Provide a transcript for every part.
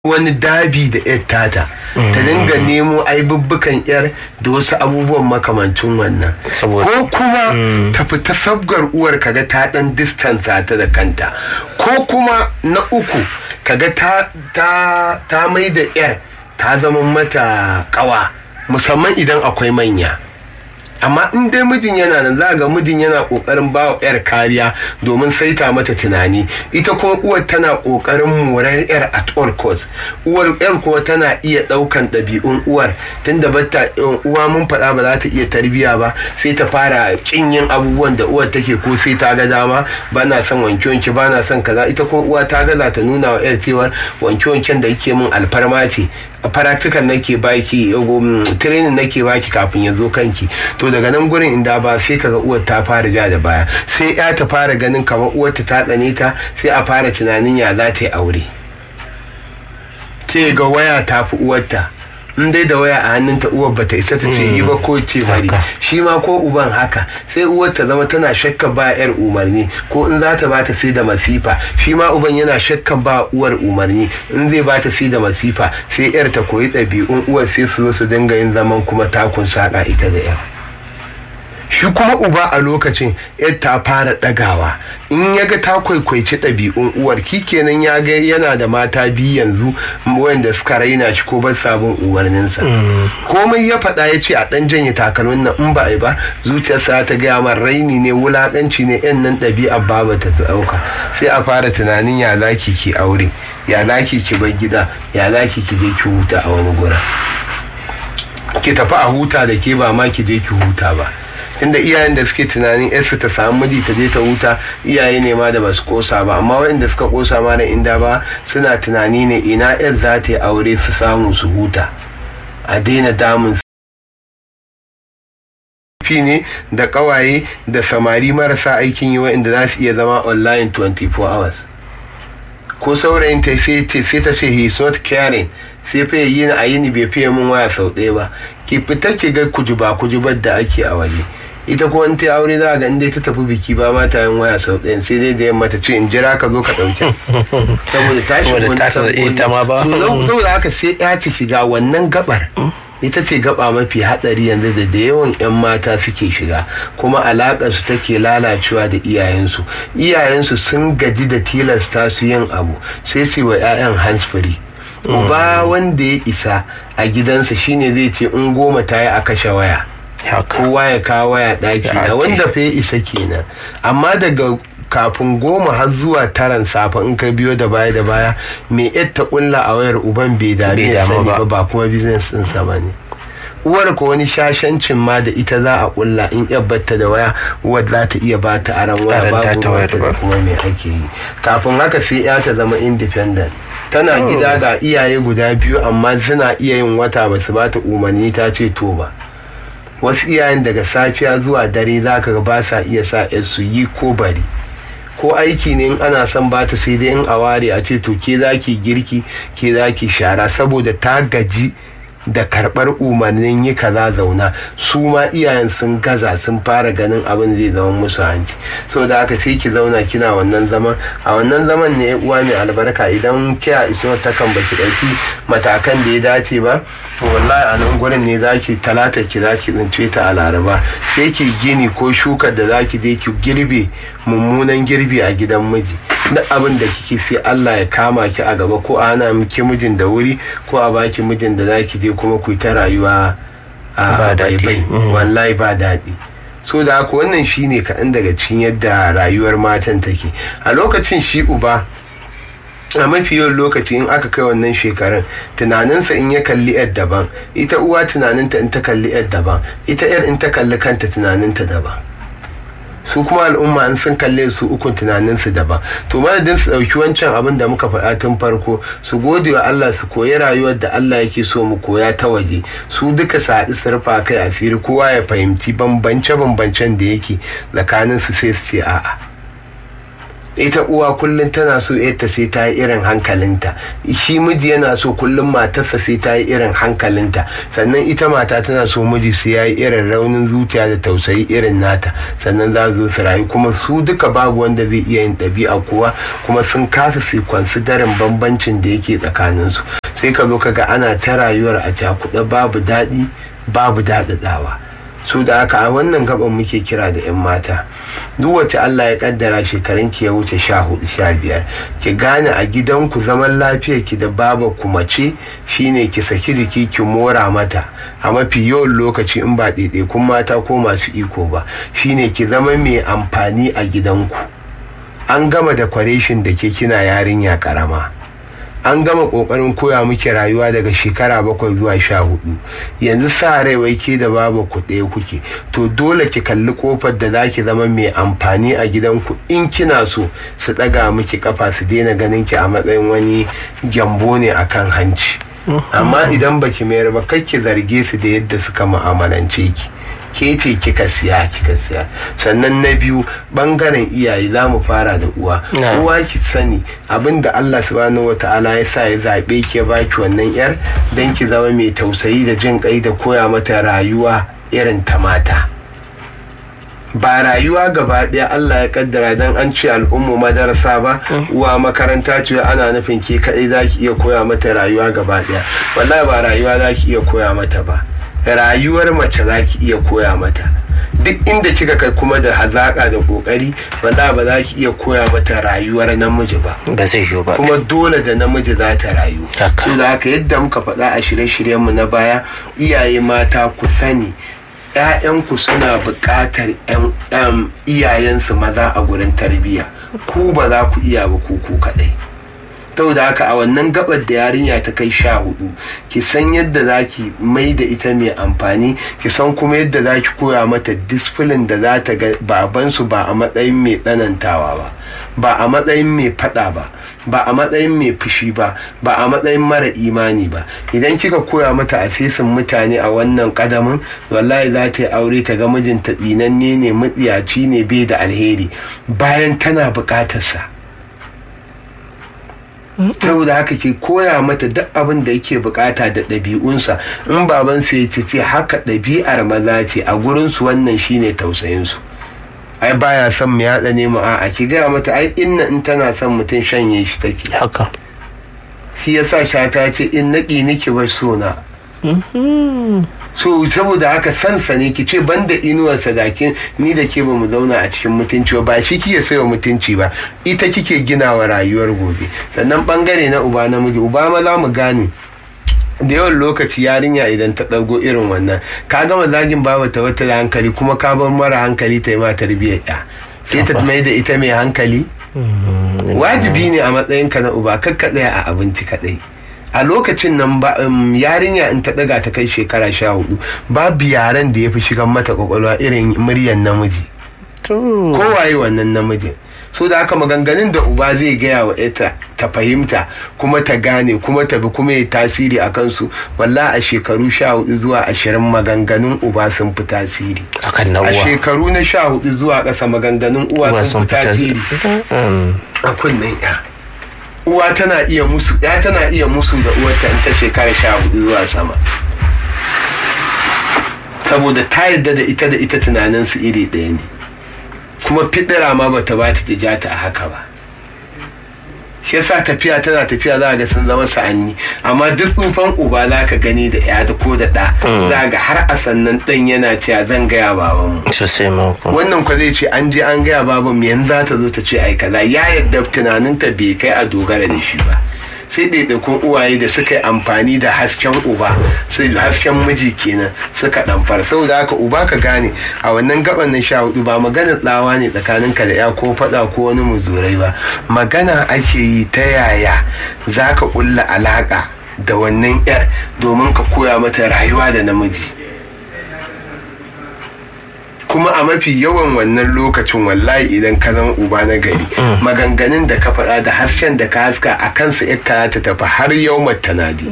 wani dabi da yar tata ta dinga nemo aibubbukan yar da wasu abubuwan makamancin wannan ko kuma ta fita sabgar uwar kaga ta dan distance ta da kanta ko kuma na uku kaga ta ta ta mai da yar ta zama mata kawa musamman idan akwai manya amma in dai mijin yana nan za ga mijin yana kokarin ba wa yar kariya domin saita mata tunani ita kuma uwar tana kokarin morar yar at all cost uwar yar kuma tana iya daukan ɗabi'un uwar tunda bata uwa mun faɗa ba za ta iya tarbiya ba sai ta fara kin yin abubuwan da uwar take ko sai ta ga dama ba na son wanke wanke ba na son kaza ita kuma uwa ta gaza ta nuna wa yar cewa wanke wanken da yake min alfarma ce a practical nake baki training nake baki kafin ya zo kanki to daga nan gurin inda ba sai kaga uwar ta fara ja da baya sai ya ta fara ganin kamar uwar ta tsane ta sai a fara tunanin ya za ta yi aure ce ga waya ta fi uwarta in dai da waya a hannunta uwar bata isa ta ce yi ba ko ce bari shi ma ko uban haka sai uwar ta zama tana shakka ba yar umarni ko in za ta bata sai da masifa shi ma uban yana shakka ba uwar umarni in zai bata sai da masifa sai yar ta koyi ɗabi'un uwar sai su zo su dinga yin zaman kuma takun saƙa ita da yar shi kuma uba a lokacin yar ta fara ɗagawa in ya ga ta kwaikwaici ɗabi'un uwar kenan ya ga yana da mata biyu yanzu wanda suka raina shi ko ba sabon umarninsa komai ya faɗa ya ce a ɗan janye takalmin nan in ba a yi ba zuciyarsa ta gaya man raini ne wulaƙanci ne yan nan ɗabi'a baba ta ɗauka sai a fara tunanin ya laki ki aure ya laki ki bar gida ya laki ki je ki huta a wani gura ki tafi a huta da ke ba ma ki je ki huta ba inda iyayen da suke tunanin yarsu ta samu miji ta je ta huta iyaye ne ma da ba su kosa ba amma waɗanda suka kosa ma da inda ba suna tunani ne ina yar za ta yi aure su samu su huta a daina damun fi ne da kawaye da samari marasa aikin yi waɗanda za su iya zama online 24 hours ko saurayin ta sai ta ce he is not caring sai fa yi a yini bai fiye mun waya sau ɗaya ba ki fita ki ga kujuba kujubar da ake a waje ita ko in ta aure za ga inda ta tafi biki ba ma ta yin waya sau ɗaya sai dai da yamma ta ce in jira ka zo ka ɗauke saboda ta shi wani ita ma ba saboda haka sai ya ta shiga wannan gabar ita ce gaba mafi hadari yanzu da da yawan 'yan mata suke shiga kuma alaƙar su take lalacewa da iyayensu iyayensu sun gaji da tilasta su yin abu sai su wa 'ya'yan hands free uba wanda ya isa a gidansa shine zai ce in goma ta yi a kashe waya kowa ya kawo waya ɗaki na wanda fa ya isa kenan amma daga kafin goma har zuwa taran safe in ka biyo da baya da baya me ta kulla a wayar uban bai dame ya sani ba ba kuma business ɗinsa ba ne uwar ko wani shashancin ma da ita za a kulla in batta da waya uwar za ta iya ba ta aran waya babu wata da kuma me ake yi kafin haka sai ya ta zama independent tana gida ga iyaye guda biyu amma suna iya yin wata ba su ba ta umarni ta ce to ba wasu iyayen daga safiya zuwa dare za ka ba sa iya sa su yi ko bari ko aiki ne in ana son ba ta sai dai in a ware a ce to ke za ki girki ke za ki shara saboda ta gaji da karɓar umarnin yi kaza zauna su ma iyayen sun gaza sun fara ganin abin zai zama musu hanci so da aka sai ki zauna kina wannan zaman a wannan zaman ne uwa mai albarka idan kiya iso ta kan baki ɗauki matakan da ya dace ba to wallahi a nan gurin ne zaki talata ki zaki tsince ta a laraba sai ki gini ko shukar da zaki je ki girbe mummunan girbi a gidan miji duk abin da kike sai Allah ya kama ki a gaba ko ana miki mijin da wuri ko a baki mijin da zaki je kuma ku ta rayuwa a baibai wallahi ba daɗi so da haka wannan shine kaɗan daga cikin yadda rayuwar matan take a lokacin shi uba a mafi yawan lokaci in aka kai wannan shekarun tunaninsa in ya kalli yar daban ita uwa tunaninta in ta kalli yar daban ita yar in ta kalli kanta tunaninta daban su kuma al'umma in sun kalle su ukun tunaninsu daban to madadin su ɗauki wancan abin da muka faɗa tun farko su gode wa Allah su koyi rayuwar da Allah yake so mu koya ta waje su duka su haɗu su rufa kai asiri kowa ya fahimci bambance bambancen da yake tsakanin su sai su ce a'a ita uwa kullum tana so yadda sai ta yi irin hankalinta shi miji yana so kullum matarsa sai ta yi irin hankalinta sannan ita mata tana so miji sai ya yi irin raunin zuciya da tausayi irin nata sannan za su su rayu kuma su duka babu wanda zai iya yin ɗabi'a kuwa kuma sun kasa su darin bambancin da yake tsakaninsu sai ka zo ka ga ana ta rayuwar a cakuɗe babu daɗi babu daɗaɗawa su da haka a wannan gaban muke kira da 'yan mata duk wacce Allah ya kaddara shekarun ki ya wuce sha hudu sha biyar ki gane a gidanku zaman lafiyar ki da baba ku mace shine ki saki jiki ki mora mata a mafi yawan lokaci in ba ɗaiɗaikun mata ko masu iko ba shine ki zama mai amfani a gidanku an gama da kwareshin da ke kina yarinya karama an gama kokarin koya miki rayuwa daga shekara bakwai zuwa sha hudu yanzu sa rai wai ke da babu ku ɗaya kuke to dole ki kalli kofar da za ki zama mai amfani a gidanku in kina so su ɗaga miki kafa su daina ganin ki a matsayin wani gyambo ne akan hanci amma idan baki mayar ba kai ki zarge su da yadda suka mu'amalance ki ke ce kika siya kika siya sannan na biyu bangaren iyaye za mu fara da uwa uwa ki sani abinda Allah subhanahu wata'ala ya sa ya zaɓe ki ya baki wannan yar don ki zama mai tausayi da jin kai da koya mata rayuwa irin ta mata ba rayuwa gaba ɗaya Allah ya kaddara don an ce al'ummu madarasa ba uwa makaranta ce ana nufin ke kaɗai za ki iya koya mata rayuwa gaba ɗaya wallahi ba rayuwa za ki iya koya mata ba rayuwar mace za ki iya koya mata duk inda kika kai kuma da hazaƙa da ƙoƙari wanda ba za ki iya koya mata rayuwar namiji ba ba zai yiwu ba kuma dole da namiji za ta rayu Haka. da haka yadda muka faɗa a shirye-shiryenmu na baya iyaye mata ku sani ‘ya'yanku suna buƙatar ‘yan iyayensu maza a gurin tarbiyya ku ba za ku iya ba ku ku kaɗai da haka a wannan gabar da yarinya ta kai sha hudu ki san yadda za ki mai da ita mai amfani ki san kuma yadda za ki koya mata disfilin da za ta ga babansu ba a matsayin mai tsanantawa ba ba a matsayin mai fada ba ba a matsayin mai fushi ba ba a matsayin mara imani ba idan kika koya mata a fesin mutane a wannan kadamin wallahi za ta yi aure ta ga mijinta tsinanne ne mutsiyaci ne bai da alheri bayan tana bukatarsa saboda haka ke koya mata duk abin da yake bukata da ɗabi'unsa in babansa ya ce haka ɗabi'ar maza ce a gurinsu wannan shine tausayinsu ai baya son mu yaɗa ne mu a'a ki gaya mata ai inna in tana son mutum shanye shi take haka shi yasa shata ce in naƙi niki ba sona so saboda haka sansa ne ki ce banda inuwar sadakin ni da ke ba mu zauna a cikin mutunci ba shi kike sayo mutunci ba ita kike gina wa rayuwar gobe sannan bangare na uba namiji uba ma za mu gane da yawan lokaci yarinya idan ta ɗago irin wannan ka gama zagin babu ta wata da hankali kuma ka bar mara hankali ta yi ma tarbiyyar ya sai ta mai da ita mai hankali wajibi ne a matsayinka na uba kakka tsaya a abinci kaɗai a lokacin nan ba yarinya in ta daga ta kai shekara sha hudu babu yaren da ya fi shigan mata kwakwalwa irin muryan namiji kowaye wannan namijin so da haka maganganun da uba zai gaya wa ita ta fahimta kuma ta gane kuma ta bi kuma ya tasiri a kansu walla a shekaru sha hudu zuwa ashirin maganganun uba sun fi tasiri akan na a uwa shekaru na sha hudu zuwa ƙasa maganganun uwa sun fi tasiri a kunnen ya uwa tana iya musu ya tana iya musu da uwarta in ta shekara sha hudu zuwa sama saboda ta yadda da ita da ita tunaninsu iri ɗaya ne kuma fidira ma bata ba ta ja ta a haka ba shi yasa tafiya tana tafiya za ga sun zama sa'anni amma duk tsufan uba za ka gani da ya da ko da ɗa za ga har a sannan ɗan yana cewa zan gaya babanmu sosai mako wannan kwa zai ce an je an gaya baban yanzu za ta zo ta ce ai kaza ya yadda tunaninta bai kai a dogara da shi ba sai ɗaiɗaikun uwaye da suka yi amfani da hasken uba sai hasken miji kenan suka ɗamfar saboda haka uba ka gane a wannan gaban na sha hudu ba maganar tsawa ne tsakanin ka da ya ko faɗa ko wani muzurai ba magana ake yi ta yaya za ka ƙulla alaƙa da wannan yar domin ka koya mata rayuwa da namiji kuma a mafi yawan wannan lokacin wallahi idan ka zama uba na gari maganganun da ka faɗa da hasken da ka haska a kansa ya ta tafi har yau tanadi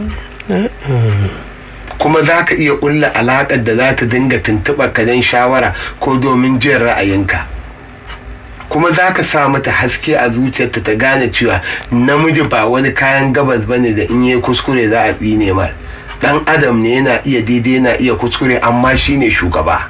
kuma za ka iya ƙulla alaƙar da za ta dinga tuntuɓa ka don shawara ko domin jin ra'ayinka kuma za ka sa mata haske a zuciyarta ta gane cewa namiji ba wani kayan gabas bane da in yi kuskure za a tsine mar dan adam ne yana iya daidai yana iya kuskure amma shine shugaba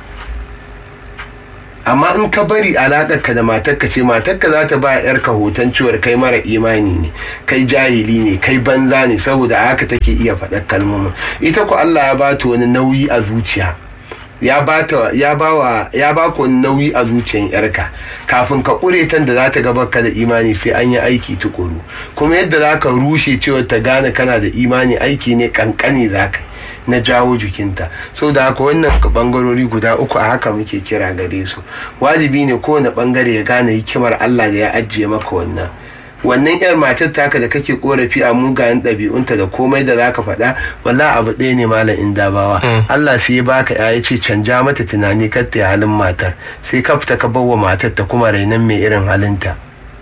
amma in ka bari alaƙarka da matarka ce matarka za ta ba yarka hoton ciwar kai mara imani ne kai jahili ne kai banza ne saboda haka take iya faɗar kalmomin ita ku Allah ya bata wani nauyi a zuciya ya bata ya bawa ya baka wani nauyi a zuciyar yarka kafin ka ƙure tan da za ta ga baka da imani sai an yi aiki tukuru kuma yadda za ka rushe cewa ta gane kana da imani aiki ne kankani za ka na jawo jikinta so da haka wannan bangarori guda uku a haka muke kira gare su wajibi ne kowane bangare ya gane hikimar Allah da ya ajiye maka wannan wannan yar matar taka da kake korafi a mugayen ɗabi'unta da komai da zaka faɗa walla abu ɗaya ne malam indabawa Allah sai ya baka ya ce canja mata tunani kar ta halin matar sai ka fita ka bawa matar ta kuma rainan mai irin halinta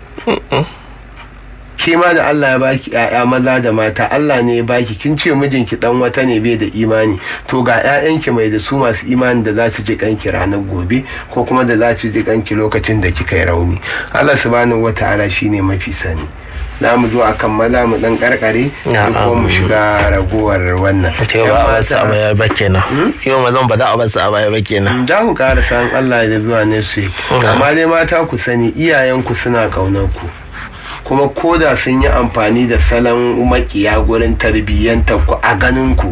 ke ma da Allah ya baki ƴaƴa maza da mata Allah ne ya baki kin ce mijinki dan wata ne bai da imani to ga ƴaƴanki mai da su masu imani da za su ji kanki ranar gobe ko kuma da za su ji kanki lokacin da kika yi rauni Allah subhanahu wata'ala shine mafi sani na mu zo akan maza mu dan karkare ko mu shiga ragowar wannan yau ba a basu a baya ba kenan yau mazan ba za a basu a baya ba kenan za mu ƙara san Allah da zuwa ne su amma dai mata ku sani iyayenku suna ƙaunar ku kuma koda sun yi amfani da salon makiya gurin tarbiyyantar ku a ganin ku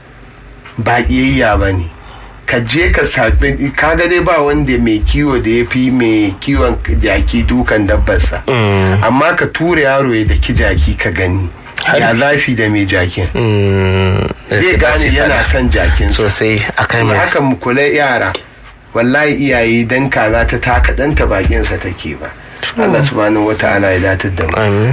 ba ƙiyayya ba ne ka je ka sabi kaga dai ba wanda mai kiwo da ya fi mai kiwon jaki dukan dabbarsa amma ka tura yaro ya daki jaki ka gani ya zafi da mai jakin zai gane yana son jakin sosai akan haka mu kula yara wallahi iyaye dan kaza ta taka ɗanta bakinsa take ba Allah subhanahu wata'ala ya datar da mu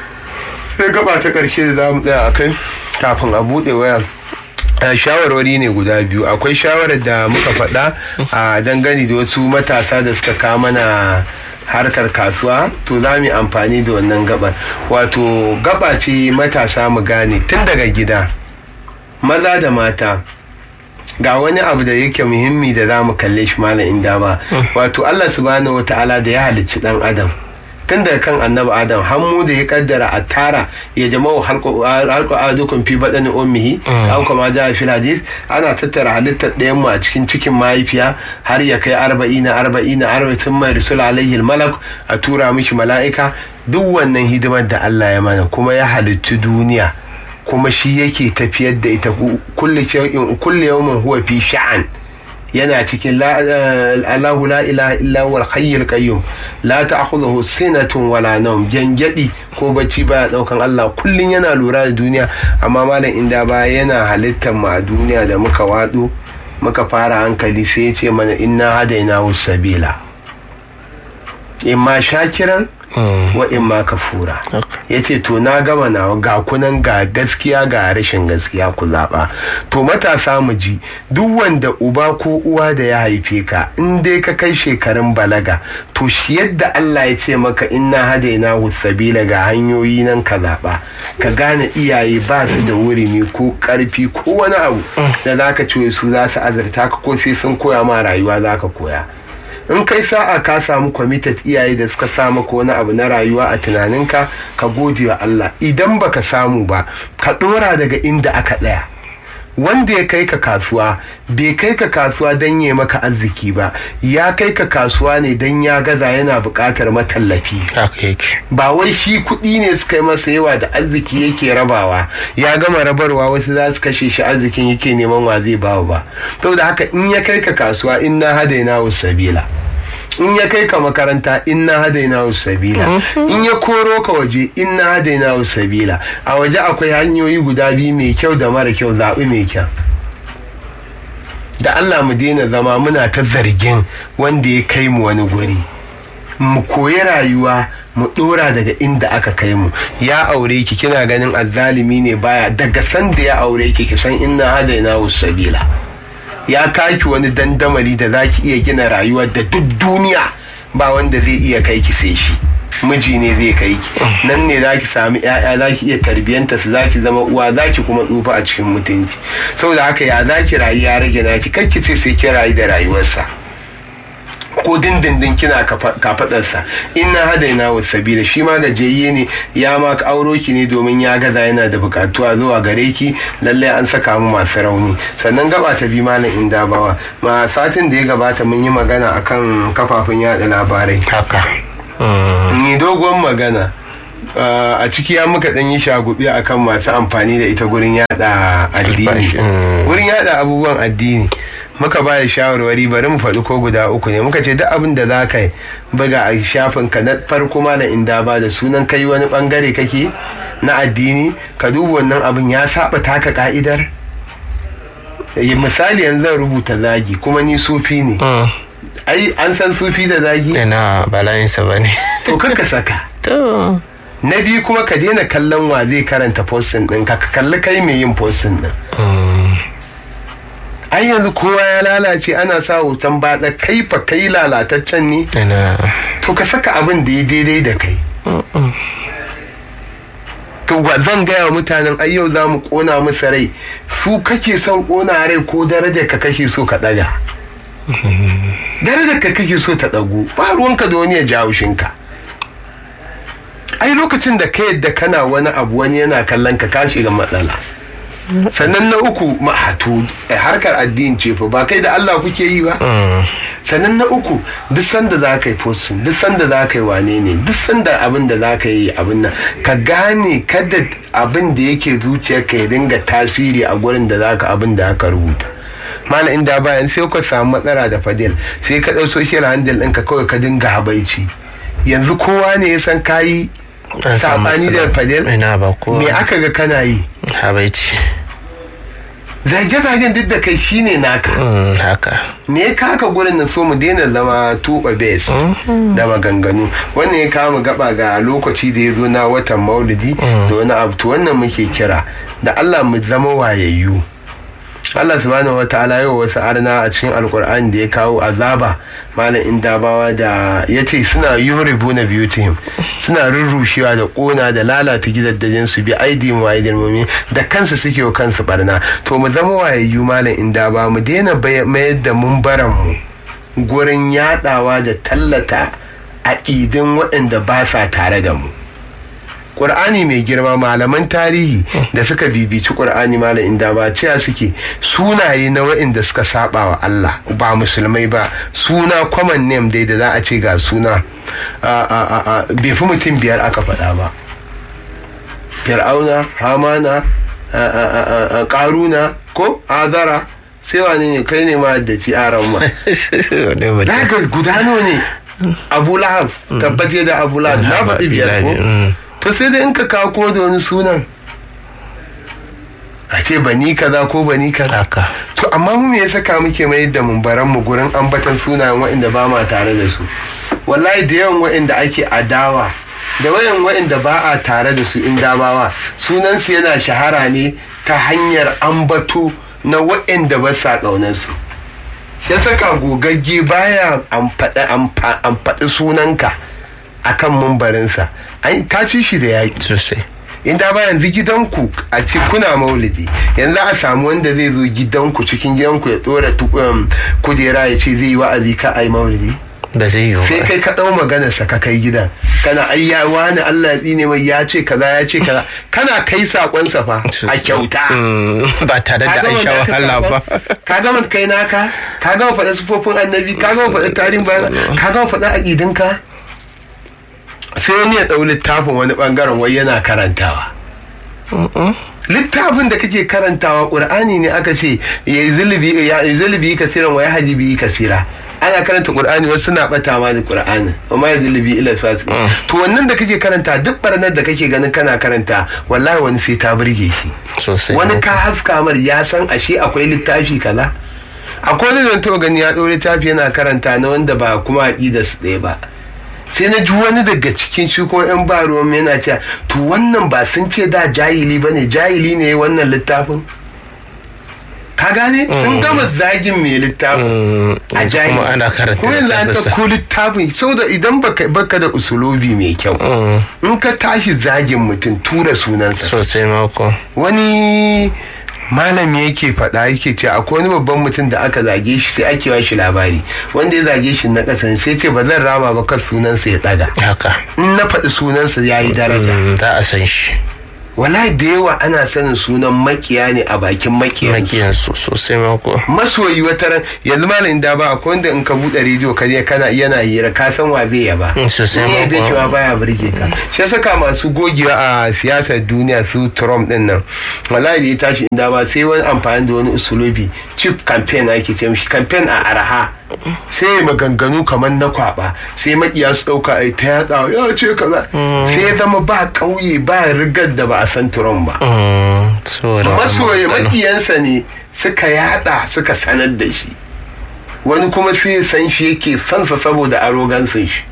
sai gaba ta karshe da za mu tsaya a kai kafin a buɗe waya shawarwari ne guda biyu akwai shawarar da muka faɗa a dangane da wasu matasa da suka kama mana harkar kasuwa to za mu amfani da wannan gabar wato gaba ce matasa mu gane tun daga gida maza da mata ga wani abu da yake muhimmi da za mu kalle shi malam inda ba wato Allah subhanahu wata'ala da ya halicci dan adam tun daga kan annabi adam hammu da ya kaddara a tara ya jama'u halko adukun fi baɗani ummihi an kuma ja fi hadis ana tattara halittar ɗayan mu a cikin cikin mahaifiya har ya kai arba'ina arba'ina arba'in mai rusul alaihi malak a tura mishi mala'ika duk wannan hidimar da Allah ya mana kuma ya halicci duniya kuma shi yake tafiyar da ita kulle yawmin huwa fi sha'an yana cikin Allahu la ilaha illa huwal hayyul qayyum la ta'khudhuhu sinatun wala nawm gangadi ko bacci baya daukan Allah kullun yana lura da duniya amma malam inda ba yana halittar mu a duniya da muka wado muka fara hankali sai ya ce mana inna hadaina sabila imma shakiran wa imma kafura ya ce to na gama nawa ga kunan ga gaskiya ga rashin gaskiya ku zaɓa to matasa mu ji duk wanda uba ko uwa da ya haife ka in dai ka kai shekarun balaga to shi yadda Allah ya ce maka inna hadaina sabila ga hanyoyi nan ka zaɓa ka gane iyaye ba su da wurimi ko ƙarfi ko wani abu da za ka ce su za su azurta ka ko sai sun koya ma rayuwa za ka koya in kai sa'a ka samu kwamitat iyaye da suka sa maka wani abu na rayuwa a tunaninka ka gode wa Allah idan baka samu ba ka dora daga inda aka tsaya wanda ya kai ka kasuwa bai kai ka kasuwa don ya maka arziki ba ya kai ka kasuwa ne don ya gaza yana buƙatar matallafi ba wai shi kuɗi ne suka yi masa yawa da arziki yake rabawa ya gama rabarwa wasu za su kashe shi arzikin yake neman wa zai bawa ba saboda haka in ya kai ka kasuwa in na hadaina sabila in ya kai ka makaranta inna hadaina sabila in ya koro ka waje inna hadaina sabila a waje akwai hanyoyi guda biyu mai kyau da mara kyau zaɓi mai kyau da Allah mu daina zama muna ta zargin wanda ya kai mu wani guri mu koyi rayuwa mu dora daga inda aka kai mu ya aure ki kina ganin azzalimi ne baya daga sanda ya aure ki ki san inna hadaina sabila ya kaki wani dandamali da za ki iya gina rayuwa da duk duniya ba wanda zai iya kai ki sai shi miji ne zai kai ki nan ne za ki sami ya'ya za ki iya tarbiyyanta su za ki zama uwa za ki kuma tsufa a cikin mutunci saboda haka ya za ki rayu ya rage naki kar ki ce sai ki rayu da rayuwarsa ko dindindin kina kafadarsa inna hadaina wa sabila shi ma gajiyayye ne ya ma auro ki ne domin ya gaza yana da bukatuwa zuwa gare ki lallai an saka mu masu rauni sannan gaba ta bi malam inda bawa ma satin da ya gabata mun yi magana akan kafafun yada labarai haka ni dogon magana Uh, a ciki ya muka ɗan yi shagubi akan masu amfani da ita gurin yada addini gurin yada abubuwan addini muka ba da shawarwari bari mu faɗi ko guda uku ne muka ce duk abin da za ka buga a shafin ka na farko ma na inda ba da sunan kai wani bangare kake na addini ka duba wannan abin ya saba taka ka'idar misali yanzu zan rubuta zagi kuma ni sufi ne ai an san sufi da zagi ina bala'insa ba ne to ka saka to na biyu kuma ka daina kallon wa zai karanta postin ɗin ka kalli kai mai yin postin ɗin ai yanzu kowa ya lalace ana sa hoton batsa kai fa kai lalataccen ne ina to ka saka abin da ya daidai da kai to zan gaya wa mutanen ai yau za mu kona musu rai su kake son kona rai ko darajar ka kake so ka ɗaga darajar ka kake so ta ɗagu ba ruwanka da wani ya jawo shinka ai lokacin da ka yadda kana wani abu wani yana kallon ka ka shiga matsala sannan na uku ma'atu harkar addini ce fa ba kai da Allah kuke yi ba sannan na uku duk sanda za ka yi postin duk sanda za ka yi wane ne duk sanda abin da za ka yi abin nan ka gane kada abin da yake zuciyarka ya dinga tasiri a gurin da za ka abin da aka rubuta mana inda bayan sai ka samu matsala da fadil sai ka ɗau social handle ɗinka kawai ka dinga habaici yanzu kowa ne ya san kayi sabani da fadil ina ba ko me aka ga kana yi habaici zage-zagen duk da kai shine naka haka me ya kaka gurin nan so mu daina zama tuba base da maganganu wannan ya kama gaba ga lokaci da ya zo na watan maulidi da wani abu to wannan muke kira da allah mu zama wayayyu Allah subhanahu wa ta'ala yau wasu arna a cikin alkur'ani da ya kawo azaba malam indabawa da ya ce suna yuribu na beauty suna rurrushewa da kona da lalata gidaddajin su bi aidi mu aidin mumi da kansu suke wa kansu barna to mu zama wayayyu malam indaba mu daina mayar da mumbaran mu gurin yadawa da tallata aƙidin waɗanda ba sa tare da mu ƙur'ani mai girma malaman tarihi da suka bibici ƙur'ani malam inda ba cewa suke sunaye na wa'inda suka saba wa Allah ba musulmai ba suna common name dai da za a ce ga suna bai fi mutum biyar aka faɗa ba fir'auna hamana ƙaruna ko azara sai wani ne kai ne ma da ci aran ma daga gudano ne abu lahab tabbace da abu lahab na faɗi biyar ko to sai dai in ka kawo kuma da wani sunan a ce bani kaza ko bani kaza to amma mu me ya saka muke mai da mumbaran mu gurin ambatan sunayen waɗanda ba ma tare da su wallahi da yawan waɗanda ake adawa da wayan waɗanda ba a tare da su in dabawa sunansu yana shahara ne ta hanyar ambato na waɗanda ba sa ƙaunarsu ya saka gogagge baya amfaɗi sunanka akan mumbarinsa ka ci shi da yaƙi sosai inda ba yanzu gidanku a ce kuna maulidi yanzu a samu wanda zai zo gidanku cikin gidanku ya tsora kujera ya ce zai yi wa'azi ka ai maulidi ba zai yiwu sai kai ka ɗau maganar sa ka kai gidan kana ai ya wani Allah ya tsine mai ya ce kaza ya ce kaza kana kai sakon sa fa a kyauta ba tare da an sha wahala ba ka gama kai naka ka gama faɗa sufofin annabi ka gama faɗa tarihin bayan ka gama faɗa aƙidinka sai wani ya ɗau littafin wani ɓangaren wai yana karantawa littafin da kake karantawa ƙur'ani ne aka ce ya yi zulubi kasiran wa ya haji biyi kasira ana karanta ƙur'ani wasu suna ɓata ma da ƙur'ani amma ya zulubi ila fasi to wannan da kake karanta duk barnar da kake ganin kana karanta wallahi wani sai ta burge shi sosai wani ka haska mar ya san ashe akwai littafi kaza akwai wani zan taɓa gani ya ɗau littafi yana karanta na wanda ba kuma aƙidar su ɗaya ba sai na ji wani daga cikin shi ko yan ba ruwan yana cewa to wannan ba sun ce da jahili ba ne jahili ne wannan littafin ka gane sun gama zagin mai littafin a jahili kuma ana karanta kuma yanzu an littafinsa. ɗauko littafin saboda idan baka baka da usulobi mai kyau in ka tashi zagin mutum tura sunansa sosai mako wani malami yake faɗa yake ce akwai wani babban mutum da aka zage shi sai ake shi labari wanda ya zage shi na ƙasa sai ce ba zan rama ba kan sunansa ya ɗaga haka in na faɗi sunansa ya yi daraja Mm, za a san shi wallahi da yawa ana sanin sunan makiya ne a bakin makiyan makiyan su sosai mako masoyi wata ran yanzu malamin da ba akwai wanda in ka buɗe rediyo ka je kana yana hira ka san wa zai yaba Mm, sosai in ya ma bai kuwa. cewa baya burge ka shi ya saka masu gogewa a siyasar duniya su Trump din nan wallahi da ya tashi inda ba sai wani amfani da wani usulubi cheap campaign ake ce mishi campaign a araha sai ya maganganu kamar na kwaba sai makiya su dauka ai ta yada ya ce kaza sai ya zama ba kauye ba rigar da ba a san Trump ba Mm, saboda wannan masoya magana. makiyansa ne suka yada suka sanar da shi wani kuma sai ya san shi yake sansa saboda arogansin shi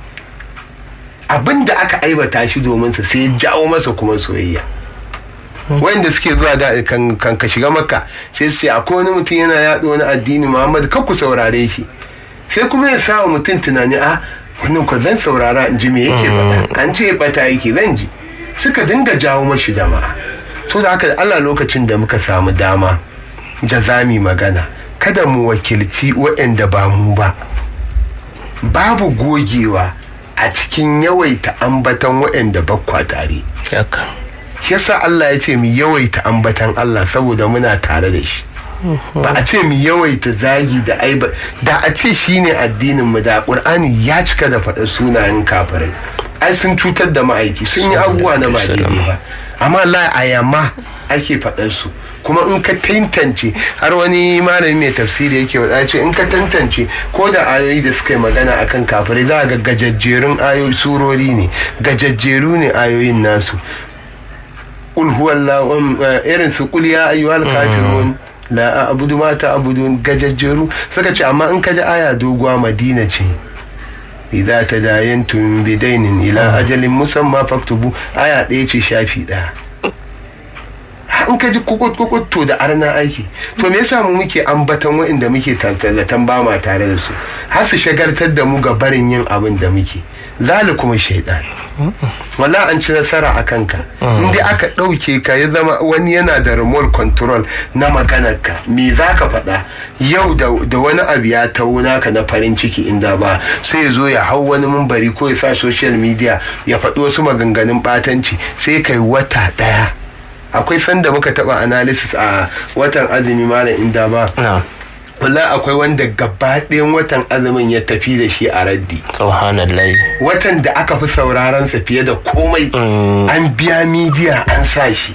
abin da aka aibata shi domin sa sai ya jawo masa kuma soyayya wanda suke zuwa da kan, kan ka shiga maka sai su ce akwai wani mutum yana yaɗa wani addini muhammad kar ku saurare shi sai kuma ya sa wa mutum tunani a wannan ko zan saurara in ji me yake faɗa an ce bata yake zan ji suka dinga jawo mashi jama'a to da haka Allah lokacin da muka samu dama da zami magana kada mu wakilci waɗanda ba mu ba babu gogewa a cikin yawaita ambatan waɗanda bakwa tare haka yasa Allah ya ce mu yawaita ambatan Allah saboda muna tare da shi ba a ce mu yawaita zagi da aiba da a ce shine addinin mu da Qur'ani ya cika da faɗa sunayen kafirai ai sun cutar da ma'aiki sun yi abubuwa na ba daidai ba amma Allah a yamma ake faɗar su kuma in ka tantance har wani malami mai tafsiri yake faɗa ce in ka tantance ko da ayoyi da suka yi magana akan kafirai za ga gajajjerun ayoyi surori ne gajajjeru ne ayoyin nasu qul huwallahu irin su qul ya ayyuhal kafirun la a'budu ma ta'budun gajajjeru suka ce amma in ka ji aya doguwa madina ce idza tadayantum bidainin ila ajalin musamma faktubu aya ɗaya ce shafi ɗaya in ka ji kukut kukut to da arna aiki to me yasa mu muke ambatan waɗanda muke tantallatan ba ma tare da su har su shagartar da mu ga barin yin abin da muke zalikum shaidan wala an ci nasara a kanka in dai aka ɗauke ka ya zama wani yana da remote control na maganarka me za ka faɗa yau da wani abu ya tauna ka na farin ciki inda ba sai ya zo ya hau wani mumbari ko ya sa social media ya faɗi wasu maganganun ɓatanci sai kai wata ɗaya akwai sanda muka taba analysis a watan azumi malam inda ba wala akwai wanda gaba ɗayan watan azumin ya tafi da shi a raddi subhanallah watan da aka fi sauraron sa fiye da komai an biya midiya an sa shi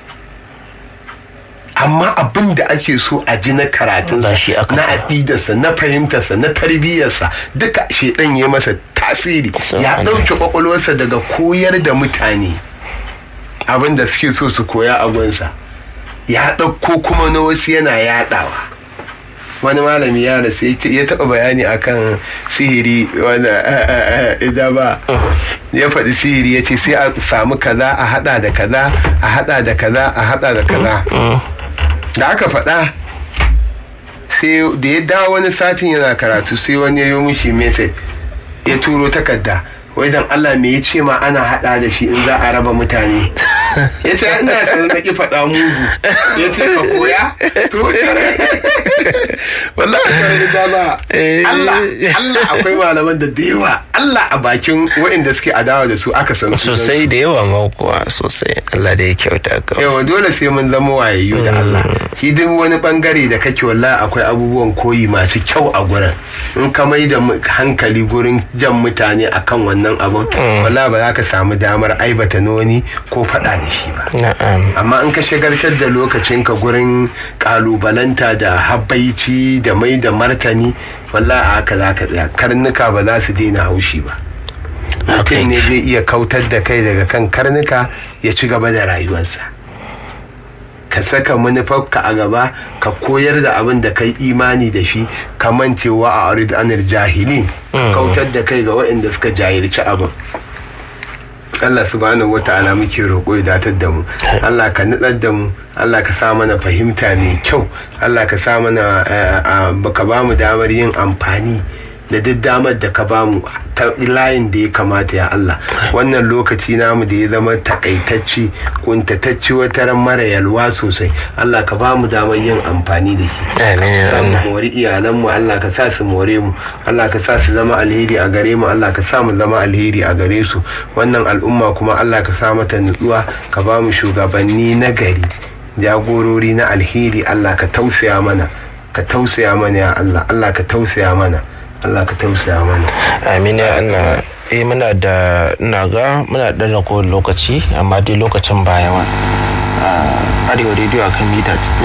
amma abin da ake so a ji na karatunsa na aƙidarsa na fahimtarsa na tarbiyyarsa duka shedan ya masa tasiri ya ɗauke kwakwalwarsa daga koyar da mutane abin da suke so su koya a gunsa ya ɗauko kuma na wasu yana yaɗawa wani malami ya rasu ya taɓa bayani akan sihiri wanda idan ba ya faɗi sihiri ya ce sai a samu kaza a haɗa da kaza a haɗa da kaza a haɗa da kaza da aka faɗa sai da ya dawo wani satin yana karatu sai wani ya yi mushi message ya turo takarda wai dan Allah me ya ce ma ana hada da shi in za a raba mutane ya ce ina sanar da ki faɗa mugu ya ce ka koya to wallahi kare da ba Allah Allah akwai malaman da da yawa Allah a bakin waɗanda suke adawa da su aka san sosai da yawa ma kuwa sosai Allah da ya kyauta ka yawa dole sai mun zama wayayyu da Allah shi duk wani bangare da kake wallahi akwai abubuwan koyi masu kyau a gurin in ka mai da hankali gurin jan mutane akan wannan abun wallahi ba za ka samu damar aibata noni ko faɗa da shi ba amma in ka shagartar da lokacinka gurin kalubalanta da habbaici da mai da martani wallahi a haka za ka tsaya karnuka ba za su daina haushi ba mutum ne zai iya kautar da kai daga kan karnuka ya ci gaba da rayuwarsa ka saka manufarka a gaba ka koyar da abin da kai imani da shi ka mancewa a arid anil jahilin kautar da kai ga waɗanda suka jahilci abin Allah subhanahu wa ta'ala muke roƙo ya datar da mu Allah ka nutsar da mu Allah ka sa mana fahimta mai kyau Allah ka sa mana ka ba mu damar yin amfani da duk damar da ka bamu ta layin da ya kamata ya Allah wannan lokaci namu da ya zama takaitacci kuntatacci wata ran mara yalwa sosai Allah ka bamu damar yin amfani da shi Amin, sa mu Allah. mori iyalanmu Allah ka sa su more mu Allah ka sa su zama alheri a gare mu Allah ka sa mu zama alheri a gare su wannan al'umma kuma Allah ka sa mata nutsuwa ka ba mu shugabanni na gari jagorori na alheri Allah ka tausaya mana ka tausaya mana ya Allah Allah ka tausaya mana Allah ka tausaya mana amin ya Allah eh muna da ina ga muna da ragowar lokaci amma dai lokacin ba yawa a arewa rediyo akan mita